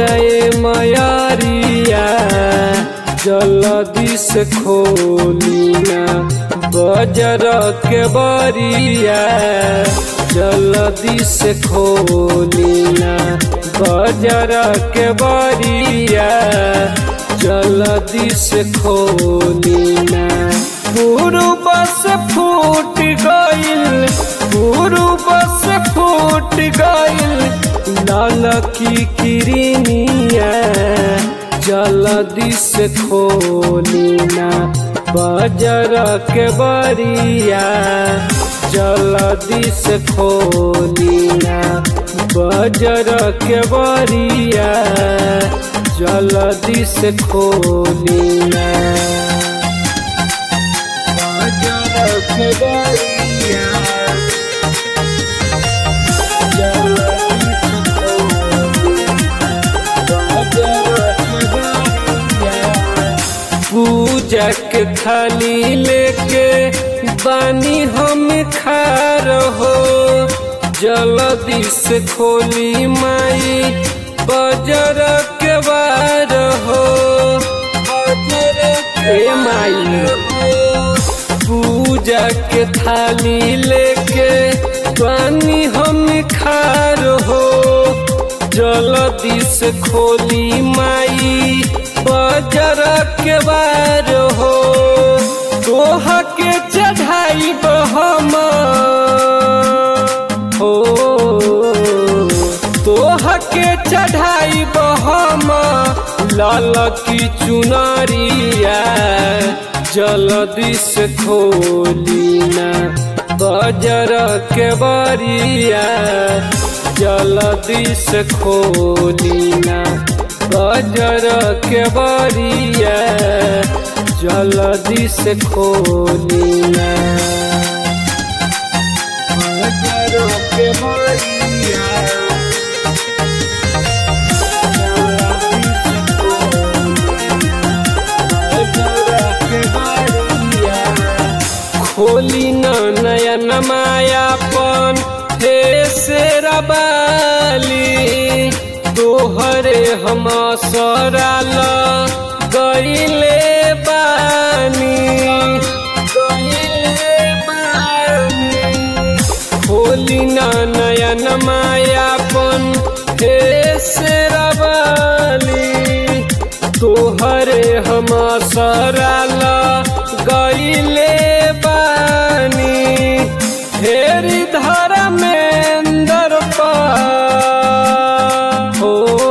जाए मयारिया जल्दी से खोली ना बजर के बरिया जल्दी से खोली ना बजर के बरिया जल्दी से खोली ना गुरु बस फूट गइल गुरु बस फूट गइल लाल की किरनिया जल्दी से खोली ना बजर के बरिया जल्दी से खोली ना बजर के बरिया जल्दी से खोली ना बजर के बरिया पूजा के थाली लेके बानी हम खा रहो जल्दी से खोली माई बजर के बार हो ए माई पूजा के थाली लेके बानी हम खा रहो जल्दी से खोली माई बजर के बार हो तोह के चढ़ाई हम हो तोह के चढ़ाई हम लाल की चुनरिया जल्दी से खोली ना बजर के बरिया जल्दी से खोली ना बजर के बरिया जल्दी से खोली ना बजर के बरिया खोली न नयन मायापन हे से रबाली तोहरे हम सराल गईले बानी गईले बानी खोली न नयन मायापन हे से रबाली तोहरे हम सराल गईले बानी हेरी धरा में अंदर हो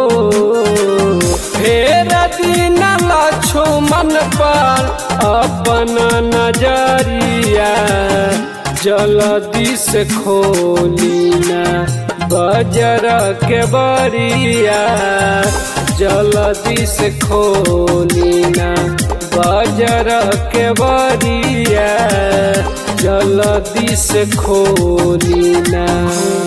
फेर दिन लक्ष्मण पर अपन नजरिया जल्दी से खोली ना बजर के बरिया जल्दी से खोली ना बजर के बरिया जल्दी से खोली ना